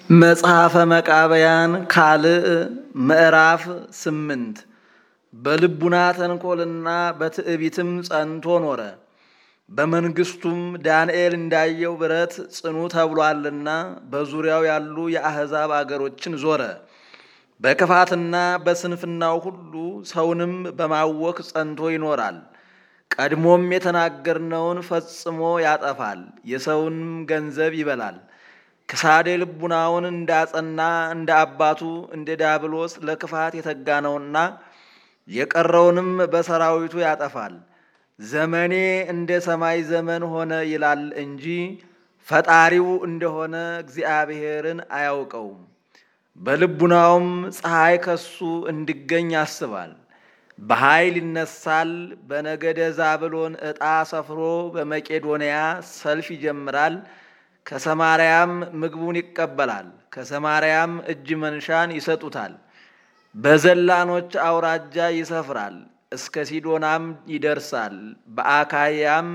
መጽሐፈ መቃብያን ካልዕ ምዕራፍ ስምንት በልቡና ተንኰልና በትዕቢትም ጸንቶ ኖረ። በመንግሥቱም ዳንኤል እንዳየው ብረት ጽኑ ተብሏልና በዙሪያው ያሉ የአሕዛብ አገሮችን ዞረ። በክፋትና በስንፍናው ሁሉ ሰውንም በማወክ ጸንቶ ይኖራል። ቀድሞም የተናገርነውን ፈጽሞ ያጠፋል፣ የሰውንም ገንዘብ ይበላል። ክሳዴ ልቡናውን እንዳጸና እንደ አባቱ እንደ ዲያብሎስ ለክፋት የተጋ ነውና የቀረውንም በሰራዊቱ ያጠፋል። ዘመኔ እንደ ሰማይ ዘመን ሆነ ይላል እንጂ ፈጣሪው እንደሆነ እግዚአብሔርን አያውቀውም። በልቡናውም ፀሐይ ከሱ እንዲገኝ ያስባል። በኃይል ይነሳል። በነገደ ዛብሎን ዕጣ ሰፍሮ በመቄዶንያ ሰልፍ ይጀምራል። ከሰማርያም ምግቡን ይቀበላል። ከሰማርያም እጅ መንሻን ይሰጡታል። በዘላኖች አውራጃ ይሰፍራል። እስከ ሲዶናም ይደርሳል። በአካያም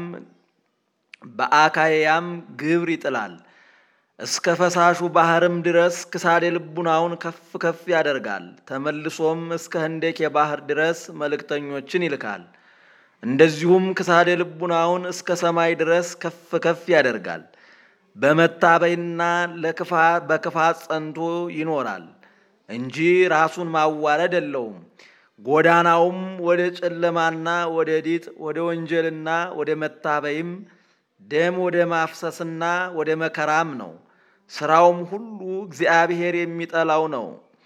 በአካያም ግብር ይጥላል። እስከ ፈሳሹ ባህርም ድረስ ክሳዴ ልቡናውን ከፍ ከፍ ያደርጋል። ተመልሶም እስከ ህንደኬ ባህር ድረስ መልእክተኞችን ይልካል። እንደዚሁም ክሳዴ ልቡናውን እስከ ሰማይ ድረስ ከፍ ከፍ ያደርጋል። በመታበይና በክፋት ጸንቶ ይኖራል እንጂ ራሱን ማዋረድ የለውም። ጎዳናውም ወደ ጨለማና ወደ ዲጥ ወደ ወንጀልና ወደ መታበይም ደም ወደ ማፍሰስና ወደ መከራም ነው። ስራውም ሁሉ እግዚአብሔር የሚጠላው ነው።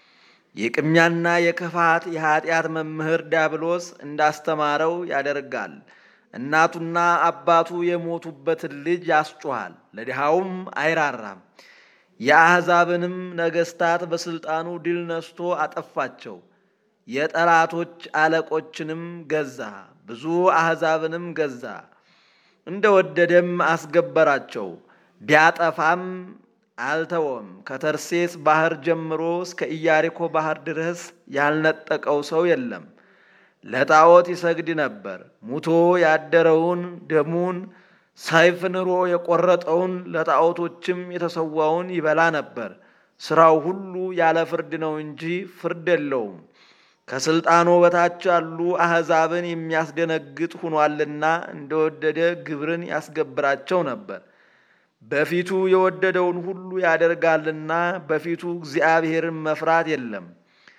የቅሚያና የክፋት የኀጢአት መምህር ዲያብሎስ እንዳስተማረው ያደርጋል። እናቱና አባቱ የሞቱበትን ልጅ ያስጮኋል፣ ለድሃውም አይራራም። የአሕዛብንም ነገሥታት በሥልጣኑ ድል ነስቶ አጠፋቸው። የጠላቶች አለቆችንም ገዛ፣ ብዙ አሕዛብንም ገዛ። እንደ ወደደም አስገበራቸው። ቢያጠፋም አልተወም። ከተርሴስ ባህር ጀምሮ እስከ ኢያሪኮ ባህር ድረስ ያልነጠቀው ሰው የለም። ለጣዖት ይሰግድ ነበር። ሙቶ ያደረውን ደሙን ሰይፍ ንሮ የቆረጠውን ለጣዖቶችም የተሰዋውን ይበላ ነበር። ሥራው ሁሉ ያለ ፍርድ ነው እንጂ ፍርድ የለውም። ከሥልጣኑ በታች ያሉ አሕዛብን የሚያስደነግጥ ሆኗልና እንደወደደ ግብርን ያስገብራቸው ነበር። በፊቱ የወደደውን ሁሉ ያደርጋልና በፊቱ እግዚአብሔርን መፍራት የለም።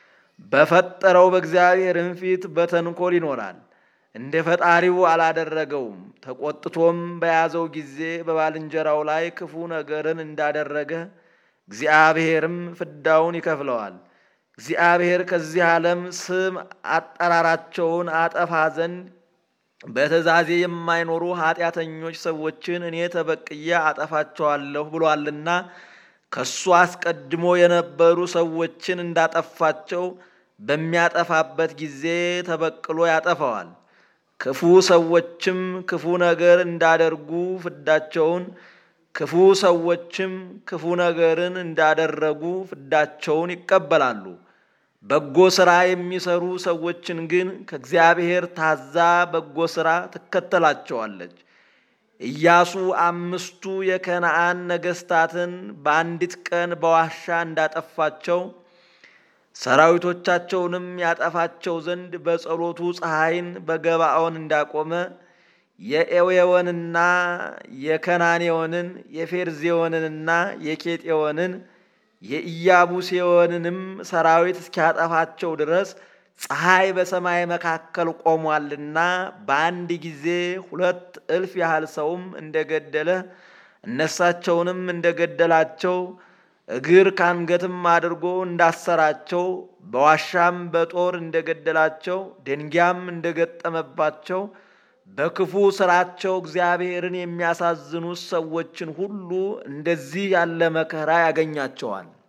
በፈጠረው በእግዚአብሔርም ፊት በተንኮል ይኖራል። እንደ ፈጣሪው አላደረገውም። ተቆጥቶም በያዘው ጊዜ በባልንጀራው ላይ ክፉ ነገርን እንዳደረገ እግዚአብሔርም ፍዳውን ይከፍለዋል። እግዚአብሔር ከዚህ ዓለም ስም አጠራራቸውን አጠፋ ዘንድ በትእዛዜ የማይኖሩ ኃጢአተኞች ሰዎችን እኔ ተበቅዬ አጠፋቸዋለሁ ብሏልና ከሱ አስቀድሞ የነበሩ ሰዎችን እንዳጠፋቸው በሚያጠፋበት ጊዜ ተበቅሎ ያጠፋዋል። ክፉ ሰዎችም ክፉ ነገር እንዳደርጉ ፍዳቸውን ክፉ ሰዎችም ክፉ ነገርን እንዳደረጉ ፍዳቸውን ይቀበላሉ። በጎ ሥራ የሚሰሩ ሰዎችን ግን ከእግዚአብሔር ታዛ በጎ ሥራ ትከተላቸዋለች። ኢያሱ አምስቱ የከነዓን ነገሥታትን በአንዲት ቀን በዋሻ እንዳጠፋቸው ሰራዊቶቻቸውንም ያጠፋቸው ዘንድ በጸሎቱ ፀሐይን በገባዖን እንዳቆመ የኤዌዎንና የከናኔዎንን የፌርዜዎንንና የኬጤዎንን የኢያቡሴዎንንም ሰራዊት እስኪያጠፋቸው ድረስ ፀሐይ በሰማይ መካከል ቆሟልና በአንድ ጊዜ ሁለት እልፍ ያህል ሰውም እንደገደለ እነሳቸውንም እንደገደላቸው እግር ካንገትም አድርጎ እንዳሰራቸው በዋሻም በጦር እንደገደላቸው ደንጊያም እንደገጠመባቸው በክፉ ስራቸው እግዚአብሔርን የሚያሳዝኑት ሰዎችን ሁሉ እንደዚህ ያለ መከራ ያገኛቸዋል።